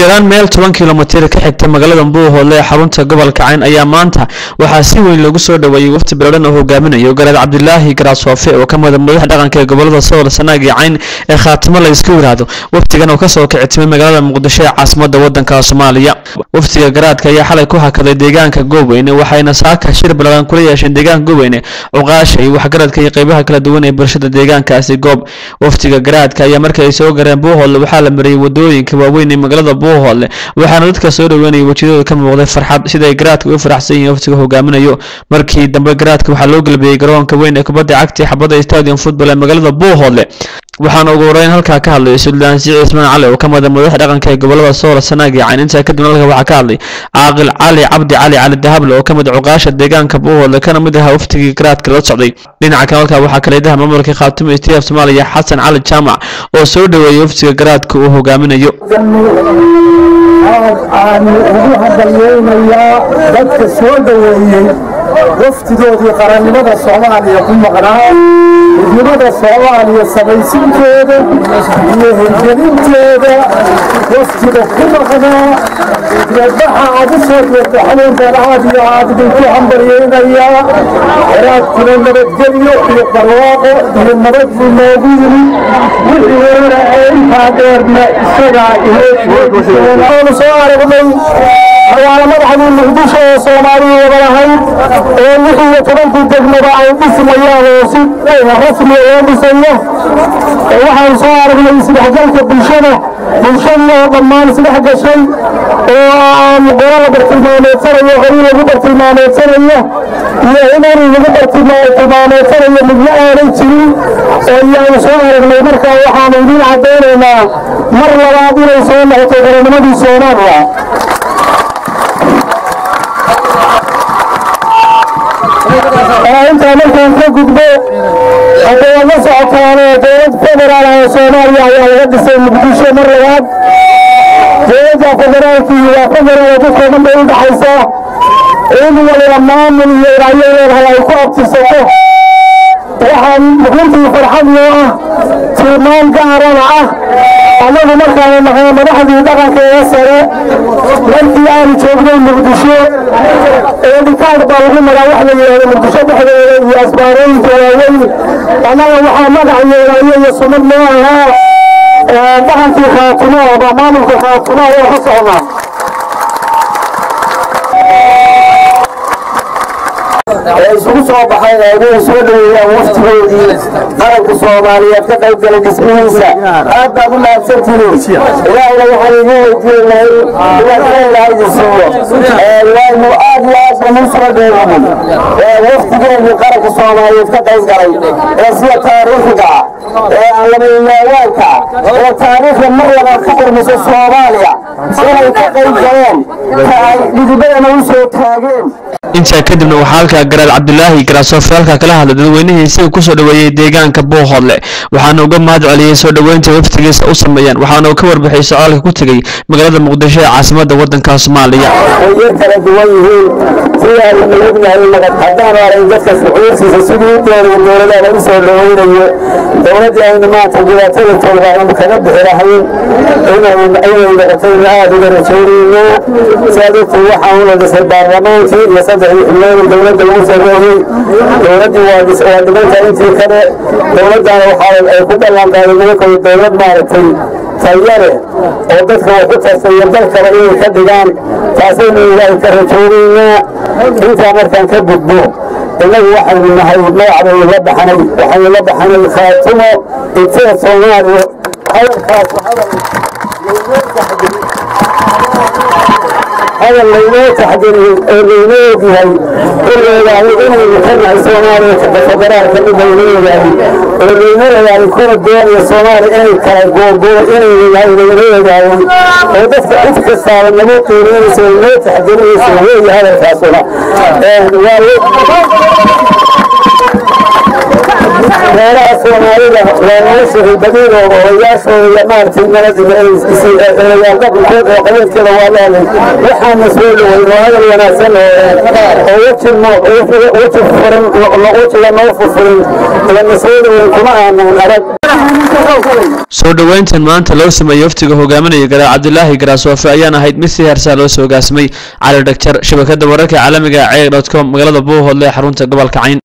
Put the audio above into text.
yaraan meel toban kilomitir ka xigta magaalada buuhoodle ee xarunta gobolka cayn ayaa maanta waxaa si weyn loogu soo dhoweeyey wafti biloodhan oo hogaaminayo garaad cabdilaahi garaasoofe oo ka mida madax dhaqanka ee gobolada sool sanaag iyo cayn ee khaatimo la isku yiraahdo waftigan oo kasoo kicitimay magaalada muqdisho ee caasimada wadanka soomaaliya waftiga garaadka ayaa xalay ku hakaday deegaanka goobweyne waxayna saaka shir biloodhan kula yeesheen deegaanka goobweyne cuqaasha iyo waxgaradka iyo qeybaha kala duwan ee bulshada deegaankaasi goob waftiga garaadka ayaa markii ay soo gareen buuhoodle waxaa la mariyey wadooyinka waaweyn ee magaalada buuhoodle waxaana dadka soo dhoweynaya wejiyadooda ka muuqday farxad siday garaadka u faraxsan yihiin waftiga hogaaminayo markii dambe garaadka waxaa loo galbiyey garoonka weyn ee kubadda cagta xabadda stadium football ee magaalada buuhoodle waxaana ugu horeyn halkaa ka hadlay suldaan siciid ismaan cali oo ka mida madax dhaqanka ee gobolada sool sanaag iyo cayn intaa kadib halka waxaa ka hadlay caaqil cali cabdi cali cali dahable oo ka mid cuqaasha deegaanka buuhoodle kana mid ahaa waftigii garaadka la socday dhinaca kale halkaa waxaa kaleedaha maamulka khaatimo stf soomaaliya xasan cali jaamac oo soo dhoweeyey waftiga garaadka uu hogaaminayo aanu ugu hadalweynayaa dadka soo dhoweeyey waftidoodii qarannimada soomaaliya ku maqnaa midnimada soomaaliya samaysinteeda iyo hirgelinteeda waftiga ku maqnaa deebaxa aad u soo jeedta xanuunkan aad iyo aad idinku hambaryeynayaa garaadkuna nabadgelyo iyo barwaaqo iyo nabad buu noogu yimi wixii hore ee intaa dheerna isagaa inoo soo aragnay magaalo madaxdii muqdisho oo soomaaliya wada lahayd oo lix iyo tobankii degmada ay dhismayaan oo si rasmi loo dhisayo waxaan soo aragnay isdhexgalka bulshada bulshadii oo dhammaan isdhex gashay oo aan qolo la bartilmaameedsanayo qori lagu bartilmaameedsanayo iyo inani lagu bartilmaameedsanayo midna aanay jirin oo ayaanu soo aragnay markaa waxaanu idiin caddaynaynaa mar labaad inay soo noqotay qarannimadii soomaaliya intaa markaan ka gudbo hadda waad la socotaanoo dowlad federaal ah oo soomaaliya ayaa laga dhisay muqdisho mar labaad dowladda federaalkii waa federaal dadkoo dhan bay u dhaxaysaa in waliba maamul iyo ilaayo leedahay ay ku abtirsato waxaan runtii farxad noo ah tilmaan gaarana ah annagu markaanu nahay madaxdii dhaqankeeda sare markii aanu joognay muqdisho ee dhikaad baa lagu maraa wax la yidhahdo muqdisho dhexdeeda iyo asbaarooyinka waaweyn annaga waxaa magac yeelaayo iyo sumad noo ahaa dhaqankii khaatumo ama maamulka khaatumo ayaa ka socnaa ee isugu soo baxayn inay soo dhoweeyaan waftigoodii qaranka soomaaliyeed ka qayb galay dhismihiisa aad baad u mahadsantihiin ilaahayna waxaan idiin weydiinahay inaad ilaahay idin siiyo waanu aad iyo aad banu soo dhoweeyey waftigoodii qaranka soomaaliyeed ka qayb galay ee sida taariikhiga ee aan labayaawaanka ee taariikhda mar labaad ka qormayso soomaaliya inay ka qayb galeen ka ay dhidibadana u soo taageen intaa kadibna waxaa halkaa garaad cabdilaahi garaasoofe halkaa kala hadlay dadweynihii isaga kusoo dhoweeyey deegaanka buuhoodle waxaana uga mahad celiyey soo dhoweynta waftigiisa u sameeyaan waxaana uu ka warbixiyey socdaalka ku tegey magaalada muqdisho ee caasimada wadanka soomaaliya way kala duwan yihiin sidaanu ognahay haddaan aray dadka shucuurtiisa sidii u doonaya dowladaha u soo dhoweynayo dowladdii aynu maanta dhibaatada tooda aynu kaga bixi lahayn inay noqotayna aada uga rajaynayno sidaad ogtay waxaan ula dhisay baarlamaankii iyo saddexdii xubnood dowladda ugu sameeyey dowladdii waa dhimanta intii kale dowladdana waxaa ay ku ballan qaaday nimankooda dowlad maaragtay tayale oo dadka wax ku tartaya dalkaba inay ka dhigaan taasaynu ilaahay ka rajoonaynaa intaa markaan ka gudbo innagu waxaynu nahay magacbaynu la baxnay waxaynu la baxnay khaatumo intee soomaaliya hadalkaas hadal laynoo taxgeliyey oo laynoo ogyahay in la ogaaday inaynu ka nahay soomaaliya federaalka mid laynoo ogaaday oo laynoo ogaaday kuwa doonaya soomaaliya inay kala googoo inaynu nahay laynoo ogaaday oo dadka cid kastaaba nagu qiimeynaysa oo noo taxgelinaysa weeye hadalkaasuna meelaha soomaalida waa nolosha badiidooda odayaashooda iyo maaragtay nabadyaal dhaqankood oo qabiilkeeda waa leeday waxaana soo dhowey oo hadal wanaagsan oo weji weji furan wejiga noo furfurin lana soo dhowey kuma aanan arag soo dhoweyntan maanta loo sameeyey waftiga hogaaminaya garaad cabdilaahi garaasoofe ayaan ahayd mid si heersaa loo soo gaasimay cali dhagjar shabakada wararka caalamiga ceeg dot com magaalada buuhoodle ee xarunta gobolka cayn